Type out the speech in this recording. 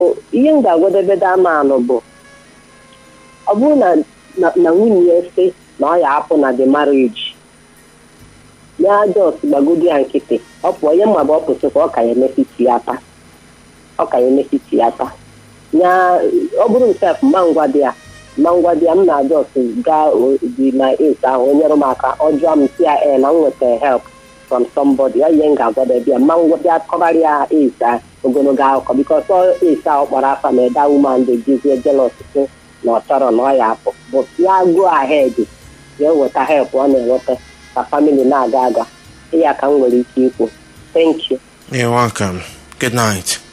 ihe m ga-agwadebede amanụ bụ ọ bụrụ na na na nwunye ya sị na ọ ya apụ na the marriage ya jos gbagodi ya nkịtị ọ pụọ ihe mma bụ ọ pụsịkwa ọ ka ya emesiti ya taa ọ ka ya emesiti ya taa ya ọ bụrụ nsef mma ngwa dị ya mma ngwa dị ya m na jos gaa dị na es ahụ o nyere m aka ọ jụọ m si ya e na m nwetara help from somebody ya ihe m ga-agwadebe ya mma ngwa bịa kọbara ya es a ogologo akụkọ bikos ọ es ahụ kpọrọ afa ma eda woman dị jizie jelos si na ọ chọrọ na ọ ya apụ bụ ya go ahead ya weta help ọ na-enweta ka family na-aga aga ya ka m nwere ike ikwu thank you You're welcome. Good night.